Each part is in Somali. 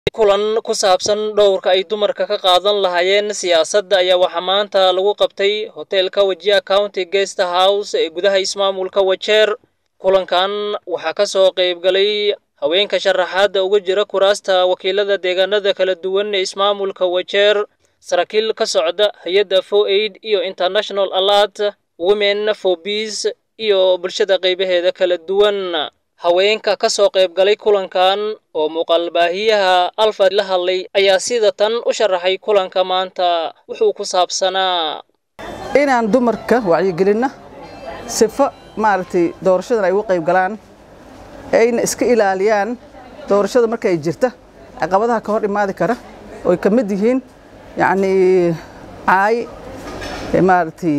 kulan ku saabsan dhowrka ay dumarka ka qaadan lahaayeen siyaasadda ayaa waxaa maanta lagu qabtay hoteelka wajiha county guest house ee gudaha ismaamulka wajeer kulankan waxaa ka soo qaybgalay haweenka sharaxaadda uga jira kuraasta wakiilada deegaanada kala duwan ee ismaamulka wajeer saraakiil ka socda hay-adda fo aid iyo international alert women for peace iyo bulshada qaybaheeda kala duwan haweenka ka soo qaybgalay kulankan oo muuqaalbaahiyaha alfa la hadlay ayaa sida tan u sharaxay kulanka maanta wuxuu ku saabsanaa inaan dumarka wacyigelinna sifo maaragtay doorashadan ay uga qayb galaan ayna iska ilaaliyaan doorashada markay jirta caqabadaha ka hor imaadi kara oy ka mid yihiin yacnii caay maaragtay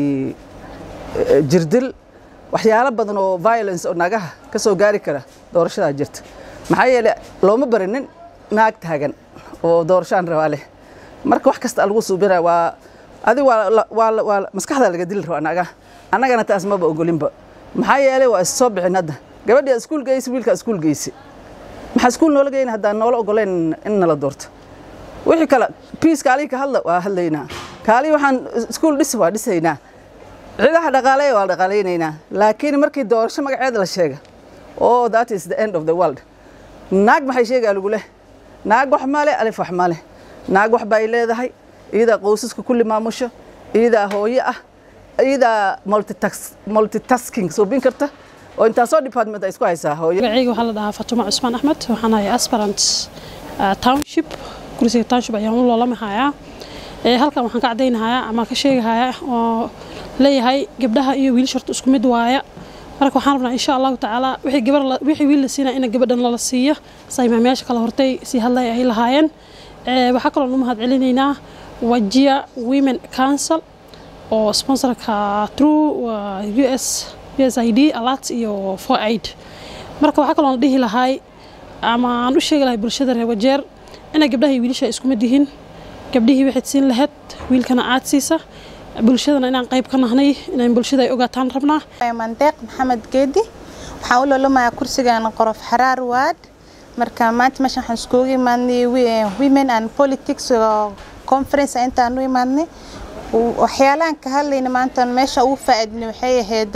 jirdil waxyaalo badan oo violence oo naagaha ka soo gaari kara doorashadaa jirta maxaa yeelay looma barinin naag taagan oo doorashaan rabaa leh marka wax kasta lagu suubina waa adig waa maskaxda laga dili rabaa naagaha annagana taas maba ogolinba maxaa yeelay waa is soo bixin hadda gabadhii iskuul geysi wiilkaa iskuul geysi maxaa iskuul noola geyna haddaan noola ogoleyn in nala doorto wixii kale piis kaalii ka hadla waa hadlaynaa kaalii waxaan iskuul dhis waa dhisaynaa ciidaha dhaqaaleeya waa dhaqaalaynaynaa laakiin markii doorasho magaceeda la sheega oh that is the end of the world naag maxay sheegaa lagu leh naag wax male alif wax male naag wax bay leedahay iyadaa qoysaska kulli maamusho iyadaa hooyo ah iyadaa multitasking suubin karta oo intaasoo department ay isku haysaa hooyo magacayga waxaa la dhahaa fatumo cusmaan axmed waxaan ahay aspirant township kursiga township ayaan u loolamahayaa halkan waxaan ka caddaynahayaa ama ka sheegahayaa oo leeyahay gabdhaha iyo wiilasha horta isku mid waaya marka waxaan rabnaa insha allahu tacaala wixii gabar wixii wiil la siinaa in gabadhan lala siiyo saymaamayaasha kale hortay sii hadlay ay lahaayeen waxaa kaloo u mahad celinaynaa wajia women council oo sponsorka true u s u s i d alert iyo for aid marka waxaa kaloo la dhihi lahay ama aan u sheegi lahay bulshada reer wajeer inay gabdhaha iyo wiilasha isku mid yihiin gabdhihii waxayd siin lahayd wiilkana aad siisa bulshadana inaan qayb ka nahnay inaan bulshada ay ogaataan rabnaa mandeeq maxamed geedi waxaan u loolamayaa kursigan qorof xaraar waad marka maanta meeshan waxaan iskugu imaadnay women and politics conference intaan u imaadnay waxyaalahan ka hadlayna maanta meesha ugu faa'iidnay waxay ahayd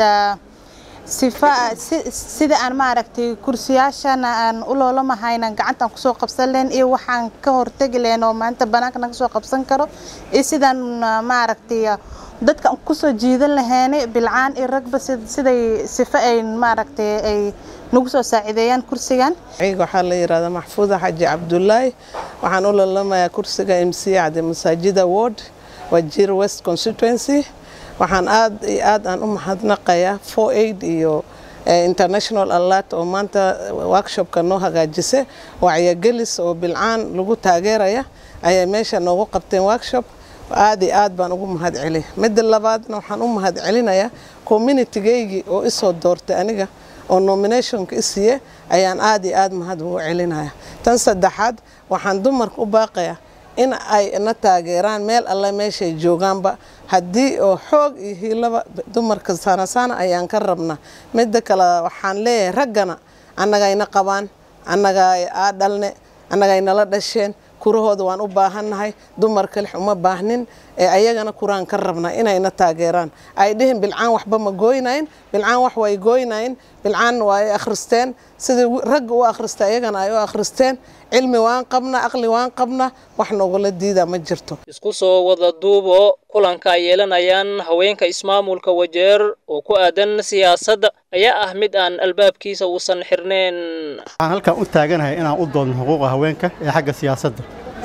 sifa sida aan maaragtay kursiyaashana aan u loolamahayna gacantaan kusoo qabsan lahayn iyo waxaan ka hortegi lahayn oo maanta banaanka naga soo qabsan karo iyo sidaan maaragtay dadka kusoo jiidan lahaynay bilcaan iyo ragba siday sifa ay maaragtay ay nagu soo saacideeyaan kursigan ayaga waxaa la yidhahdaa maxfuuda xaji cabdulaahi waxaan u loolamayaa kursiga m c cade masaajida ward wajir west constituency waxaan aad iyo aad aan u mahadnaqayaa for aid iyo international alert oo maanta workshopka noo hagaajisa wacyigelis oo bilcaan lagu taageeraya ayay meesha noogu qabteen workshop aad iyo aad baan ugu mahad celiya midda labaadna waxaan u mahad celinayaa communitygeygii oo isoo doortay aniga oo nominationka isiiye ayaan aad iyo aad mahad ugu celinaya tan saddexaad waxaan dumarka u baaqayaa in ay na taageeraan meel alle meeshay joogaanba haddii oo xoog iyo hiilaba dumarka saanasaana ayaan ka rabnaa midda kale waxaan leeyahay raggana annagayna qabaan annaga aa dhalne annagaynala dhasheen kurahooda waan u baahannahay dumar kalix uma baahnin ee ayagana kuraan ka rabnaa inayna taageeraan ay dhihin bilcaan waxba ma gooynayn bilcaan wax way gooynayn bilcaan waa ay akhristeen sidii ragga u akhrista ayagana ay u akhristeen cilmi waan qabna aqli waan qabna wax noogula diidaa ma jirto isku soo wada duubo kulanka ay yeelanayaan haweenka ismaamulka wajeer oo ku aadan siyaasadda ayaa ah mid aan albaabkiisa uusan xirneen waxaan halkan u taaganahay inaan u doodno xuquuqa haweenka ee xagga siyaasadda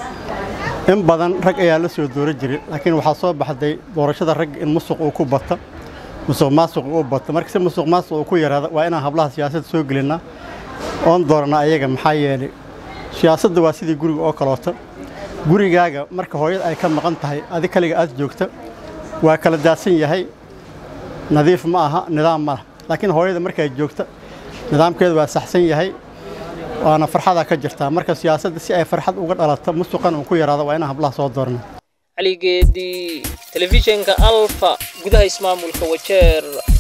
in badan rag ayaa la soo doora jiray laakiin waxaa soo baxday doorashada rag in musuq uu ku bata musuq maasuq uu bata marka si musuq maasuq uu ku yaraada waa inaan hablaha siyaasadda soo gelinaa oon doorana ayaga maxaa yeelay siyaasadda waa sidii guriga oo kaloota gurigaaga marka hooyada ay ka maqan tahay adi kaliga aad joogta waa kala daadsan yahay nadiif ma aha nidaam ma lah laakiin hooyada markay joogta nidaamkeedu waa saxsan yahay waana farxadaa ka jirtaa marka siyaasadda si ay farxad uga dhalato musuqan uu ku yaraado waa inaan hablaha soo doorna caligeedii telefishinka alfa gudaha ismaamulka wajeer